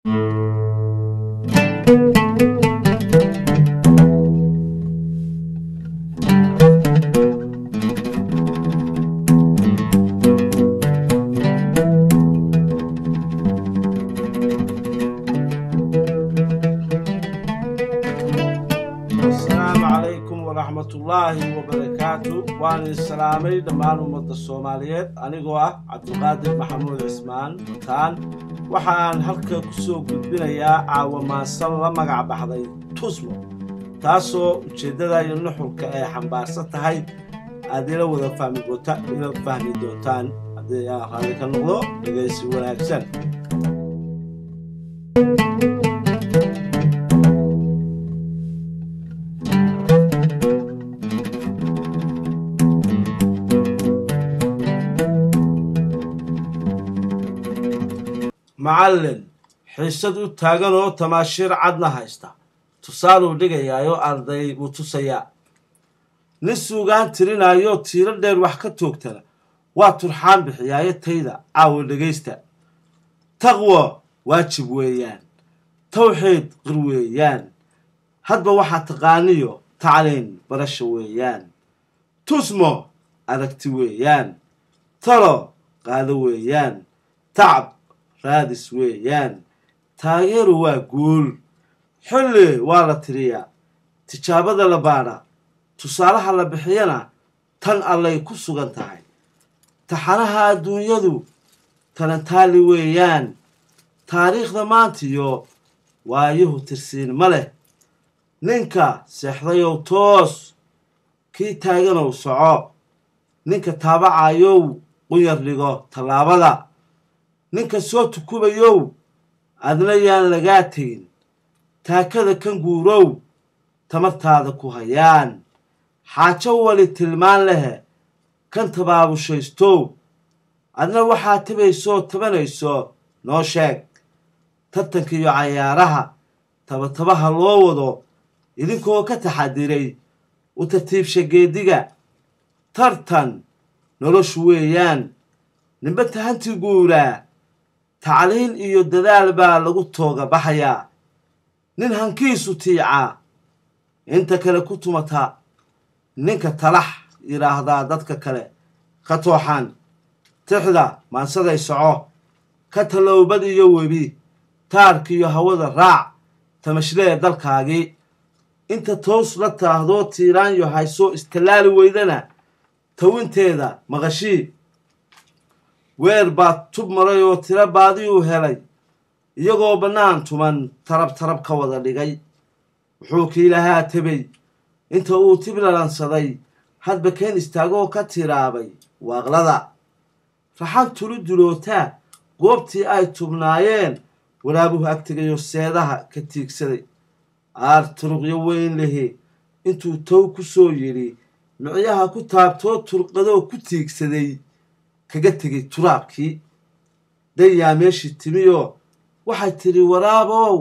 asalaamu calaykum waraxmatullaahi wabarakaatu waan idin salaamay dhammaan ummadda soomaaliyeed anigoo ah cabdulqaadir maxamuud cismaan mataan waxaan halka ku soo gudbinayaa caawamaansan la magac baxday tusmo taasoo ujeeddada iyo nuxurka ay xambaarsan tahay aad ila wada fahmi doonta ila fahmi doontaan haddii aan raalli ka noqdo dhegaysi wanaagsan macallin xiisad u taagan oo tamaashiir cadna haysta tusaaluu dhigayaayo arday buu tusayaa nin suugaan tirinaayoo tiiro dheer wax ka toogtana waa turxaan bixiyaayo tayda caawa dhegaysta taqwo waajib weeyaan tawxiid qir weeyaan hadba waxaa taqaaniyo tacliin barasha weeyaan tusmo aragti weeyaan talo qaado weeyaan tacab raadis weeyaan taageeru waa guul xilli waa la tiriyaa tijaabada la baadha tusaalaha la bixiyana tan allay ku sugan tahay taxanaha adduunyadu talantaali weeyaan taariikhda maantiyo waayuhu tirsiin ma leh ninka seexdayow toos kii taaganow soco ninka taabacayow quyar dhigo tallaabada ninka soo tukubayow adna yaan lagaa tegin taakada kan guurow tamartaada ku hayaan xaajo wali tilmaan lehe kan tabaabushaystow adna waxaa tabaysoo tabanayso noo sheeg tartanka iyo cayaaraha tabatabaha loo wado idinkoo ka taxadiray u tartiibsha geediga tartan noloshu weeyaan ninba tahanti guuraa tacliin iyo dadaal baa lagu tooga baxayaa nin hankiisu tiicaa inta kale ku tumata ninka talax yidhaahdaa dadka kale ka tooxan tixda maansaday soco ka tallowbad iyo webi taarkiiyo hawada raac tamashlee dalkaagii inta toos la taahdoo tiiraanyo haysoo istallaali weydana tawinteeda maqashii weer baa tub maray oo tiro baadiyuu helay iyagoo bannaan tuman tarab tarab ka wada dhigay wuxuu kiilahaa tebey inta uu tiblalansaday hadba keen istaagoo ka tiraabay waaqlada raxan tulu dulootaa goobtii ay tubnaayeen waraabuhu agtegayo seedaha ka tiigsaday aar turuqyo weyn lehe intuu tow ku soo yidhi micyaha ku taabtoo turqadoo ku tiigsaday kaga tegay turaabkii dayaa meeshii timiyoo waxay tidhi waraabow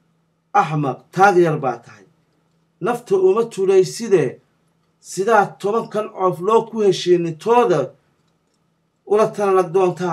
axmaq taag yar baa tahay nafta uma tulaysidee sidaa tobankan coof loo ku heshiinintooda ula talanag doontaa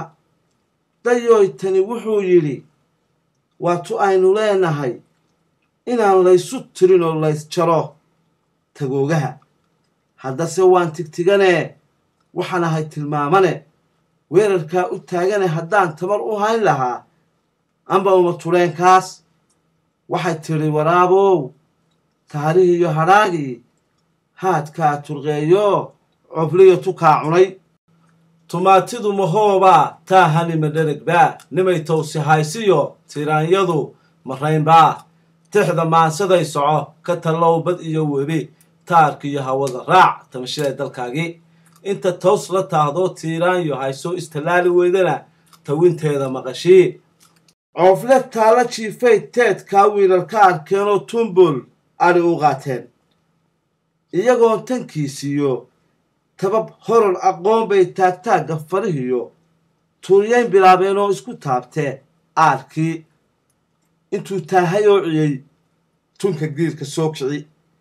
dayooy tani wuxuu yidhi waatu aynu leenahay inaan laysu tirin oo lays jaro tagoogaha haddase waan tigtiganee waxaan ahay tilmaamane weerarkaa u taagane haddaan tamar u hayn lahaa amba uma tuleenkaas waxay tidhi waraabow taarihii iyo hadhaagii haadkaa turqeeyo cobliyo tukaa cunay tumaatidu mahoobaa taa hanima dheregbaa nimay towsi haysiyo tiraanyadu maraynbaa tixda maansaday soco ka tallow bad iyo webi taarkiiyo hawada raac tamashada dalkaagii inta tows la taahdoo tiiraanyo haysoo istallaali weydana tawinteeda maqashii coofle taalla jiifay teedkaa wiilal ka arkeenoo tumbul adhi u qaateen iyagoon tankiisiiyo tabab horor aqoon bay taagtaagga farihiyo tuuryayn bilaabeen oo isku taabtee aarkii intuu taahay oo ciyey tunka giirka soo kici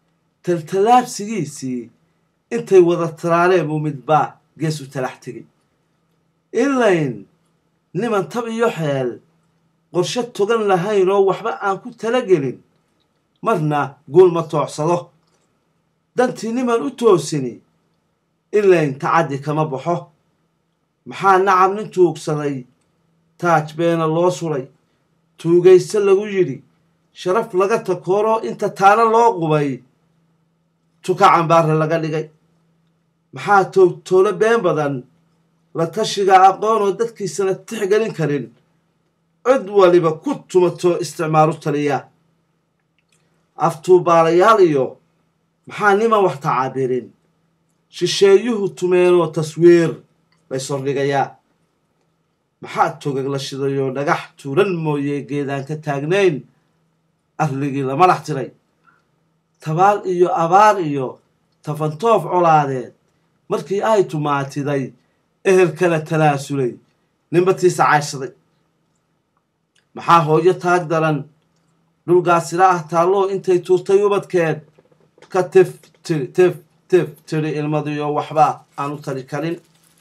taltallaabsigiisii intay wada tiraaneen buu midbaa geesu talax tegey ilayn niman tab iyo xeel qorshe togan lahayn oo waxba aan ku talagelin marna guul ma toocsado dantii niman u toosini ilayn tacaddi kama baxo maxaa nacab nin tuugsaday taaj beena loo suray tuugayse lagu yidhi sharaf laga takooro inta taana loo qubay tuka cambaarre laga dhigay maxaa toogtoolo been badan la tashiga aqoon oo dadkiisana tixgelin karin cid waliba ku tumato isticmaalu taliya aftuubaalayaal iyo maxaa niman wax tacaabirin shisheeyuhu tumeenoo taswiir laysordhigayaa maxaa togag la shidayoo dhagax tuuran mooye geedaan ka taagnayn arligii la madax tiray tabaal iyo abaar iyo tafantoof colaadeed markii ay tumaatiday ehelkala talaasulay ninbatiisa cayshaday maxaa hooyo taag daran dhulgaasila ah taalloo intay tuurtay ubadkeed ka tif tiri tif tif tiri ilmadiyo waxba aan u tari karin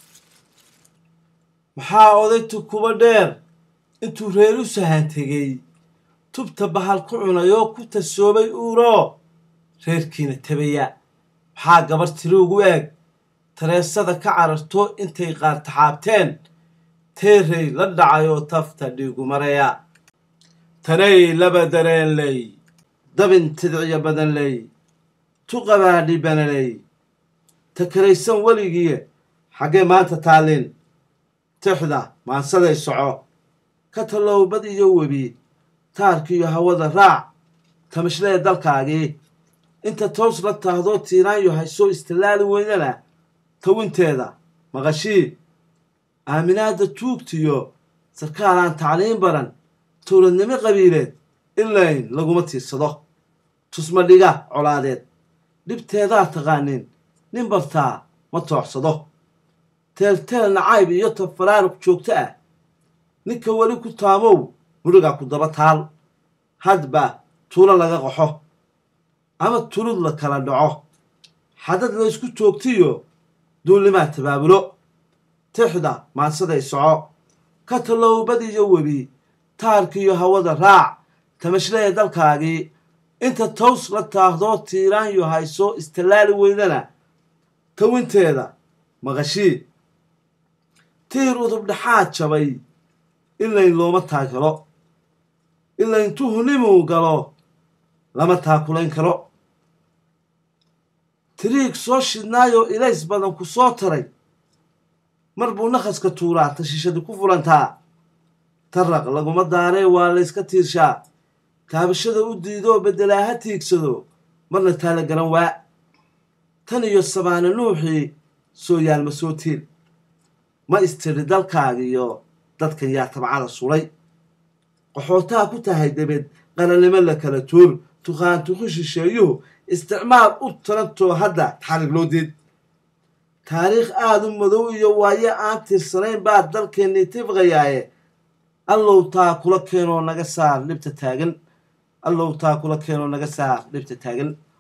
maxaa odaytu kuba dheer intuu reer u sahan tegey tubta bahal ku cunayoo ku tasoobay uuroo reerkiina tabaya maxaa gabar tiri ugu eeg tareesada ka cararto intay qaar taxaabteen teerey la dhacayoo tafta dhiigu maraya tanay laba dareenley dabin tidciyo badanley tuqabaadhi banaley takaraysan weligii xaggee maanta taallin tixda maansaday soco ka tallowbad iyo webi taarkiiyo hawada raac tamashlee dalkaagii inta toos la taahdoo tiiraanyo haysoo istilaali weynana tawinteeda maqashii aaminaadda tuugtiyo sarkaalaan tacliin baran towladnimo qabiileed ilayn laguma tiirsado tusma dhiga colaadeed dhibteedaa taqaanin nin bartaa ma toocsado teelteel nacayb iyo tafaraaruq joogto ah ninka weli ku taamow mudhigaa ku daba taal hadba tuulo laga qaxo ama tulud la kala dhaco xadad laysku joogtiyo duullimaa tabaabulo tixda maansaday soco ka tallowbad iyo webi taarkiiyo hawada raac tamashleya dalkaagii inta tows la taahdoo tiiraanyo hayso istilaali weydana tawinteeda maqashii tiir udub dhexaad jabay ilayn looma taagelo ilayn tuhunimuu galo lama taakulayn karo tiriig soo shidnaayoo ilays badan ku soo taray mar buu nakhaska tuuraa tashishadi ku fulantaa taraq laguma daaree waa layska tiirshaa taabashada u diidoo beddelaa ha tiigsado marna taala garan waa tan iyo sabaane nuuxii soo yaalma soo tiil ma istiri dalkaagiyo dadkan yaa tabcada sulay qaxootaa ku tahay debed qaranimo la kala tuur tuqaantuqu shisheeyuhu isticmaal u tarantoo hadda taxrig loo diid taariikh aada u madow iyo waayo aan tirsanayn baa dalkeennii tifqayaaye allow taa kula keenoo naga saar dhibta taagan allow taa kula keenoo naga saar dhibta taagan